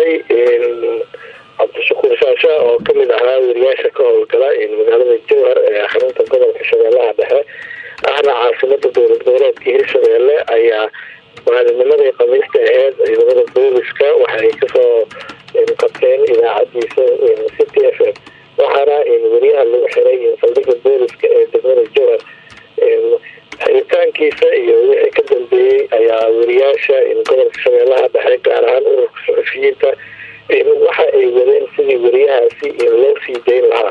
shalay cabdishakuur shaasha oo kamid ahaa weriyaasha ka howlgala magaalada jowhar ee xarunta gobolka shabeellaha dhexe ahna caasimada dowlad goboleedka hirshabeelle ayaa maalinimadii khamiista aheyd ciidamada booliska waxay kasoo qabteen idaacadiisa city f m waxaana weriyaha lagu xiray saldhiga booliska ee degmada jowhar xiritaankiisa iyo wixii ka dambeeyey ayaa weriyaasha gobolka shabeellaha dhexe gaar ahaan ururka suxufiyiinta waxa ay wadeen sidii weriyahaasi loo sii dayn lahaa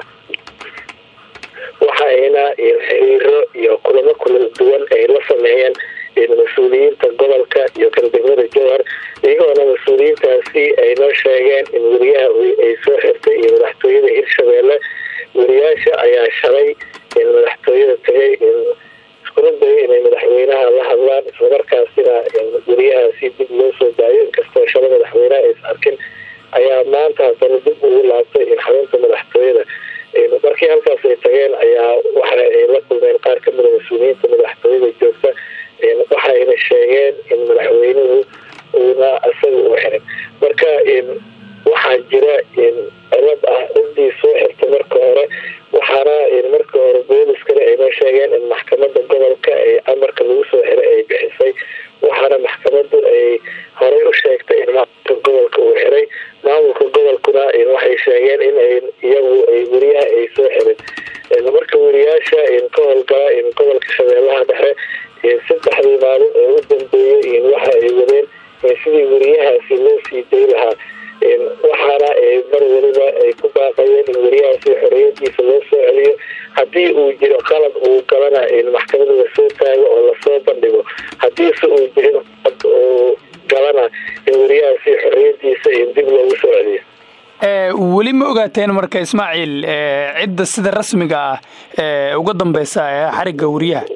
waxa ayna xiriiro iyo kulamo kula duwan ay la sameeyeen mas-uuliyiinta gobolka iyo kan degmada jowhar iyagoona mas-uuliyiintaasi ay noo sheegeen in weriyaha ay soo xirtay iyo madaxtooyada hirshabeelle weriyaasha ayaa shalay madaxtooyada tagay iskuna dayay inay madaxweynaha la hadlaan islamarkaasina weriyahaasi dib loo soo daayo inkastoo shala madaxweynaha ays arkin ayaa maanta haddana dib ugu laabtay in xarunta madaxtooyada markii halkaas ay tageen ayaa waxa ay la kulmeen qaar kamida mas-uuliyiinta madaxtooyada joogta waxayna sheegeen in madaxweynuhu uuna isaga u xirin marka waxaa jira cilad ah cidii soo xirtay marka hore waxaana marka hore booliskana aynoo sheegeen in maxkamada gobolka ee amarka lagu soo xiray ay bixisay waxaana maxkamadu ay horey u sheegtay in maamulka gobolka uu xiray maamulka gobolkuna waxay sheegeen in iyagu ay weriyaha ay soo xirin marka weriyaasha ka howlgala gobolka shabeellaha dhexe saddexdii maalin ee u dambeeyey waxa ay wadeen sidii weriyahaasi loo sii day lahaa waxaana mar weliba ay ku baaqayeen in weriyahaasi xoriyadiisa loo soo celiyo haddii uu jiro qalad uu galana maxkamada lasoo taago oo lasoo bandhigo hadiise uu jirin uu galana in weriyahaasi xoriyadiisa dib loogu soo celiyo weli ma ogaateen marka ismaaciil cidda sida rasmiga ah uga dambeysa xarigga weriyaha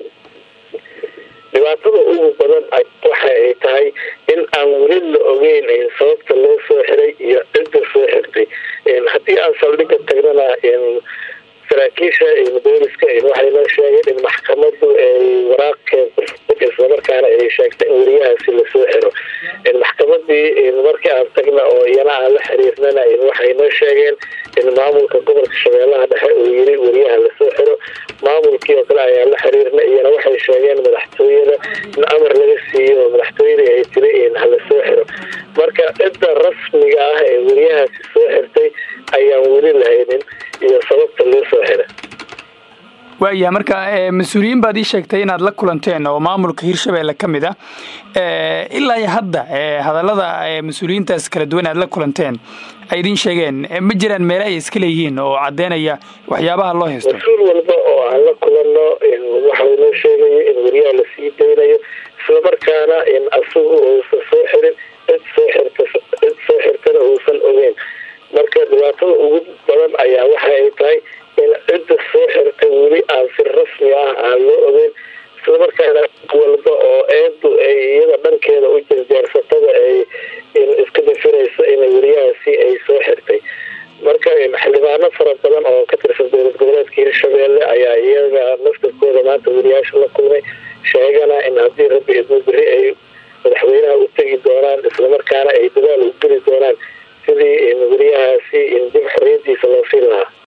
dhibaatada ugu badan waxa ay tahay in aan weli la ogeyn sababta loo soo xiray iyo cidda soo xirtay haddii aan saldhiga tagnana saraakiisha booliska waxay noo sheegeen in maxkamadu ay waraaqkeed islamarkaana ay sheegtay in weriyahaasi lasoo xiro maxkamadii markii aan tagna oo iyana aan la xiriirnana waxay noo sheegeen in maamulka gobolka shabeellaha dhexe uu yiri weriyaha lasoo xiro maamulkii oo kale ayaa la xiriirna iyana waxay sheegeen madaxtooyada in amar laga siiyo madaxtooyada ay tiri halasoo xiro marka cidda rasmiga ah ee weriyahaasi soo xirtay ayaan weli lahaynin iyo sababta loo soo xiray waayahay marka mas-uuliyiin baad ii sheegtay inaad la kulanteen oo maamulka hirshabeelle ka mid ah ilaa iyo hadda hadallada mas-uuliyiintaas kala duwan aad la kulanteen ay idiin sheegeen ma jiraan meele ay iska leeyihiin oo caddeynaya waxyaabaha loo haysto mas-uul walba oo aan la kulanno waxau noo sheegaya in weriyaha lasii daynayo islamarkaana in asagu uusan soo xirin cid soo xirta cid soo xirtana uusan ogeyn marka dhibaatada ugu badan ayaa waxa ay tahay in cidda soo xirtay weli aan si rasmi ah aan loo ogeyn islamarkaana walba oo eedu ay iyada dhankeeda u jarjaarsatada ay iska dafirayso in weriyahaasi ay soo xirtay marka xildhibaano fara badan oo ka tirsan dowlad goboleedka hirshabeelle ayaa iyaga naftarkooda maanta weriyaasha la kulmay sheegana in haddii rabbi idmo beri ay madaxweynaha u tegi doonaan islamarkaana ay dadaal u geli doonaan sidii weriyahaasi dib xoriyadiisa loo siin lahaa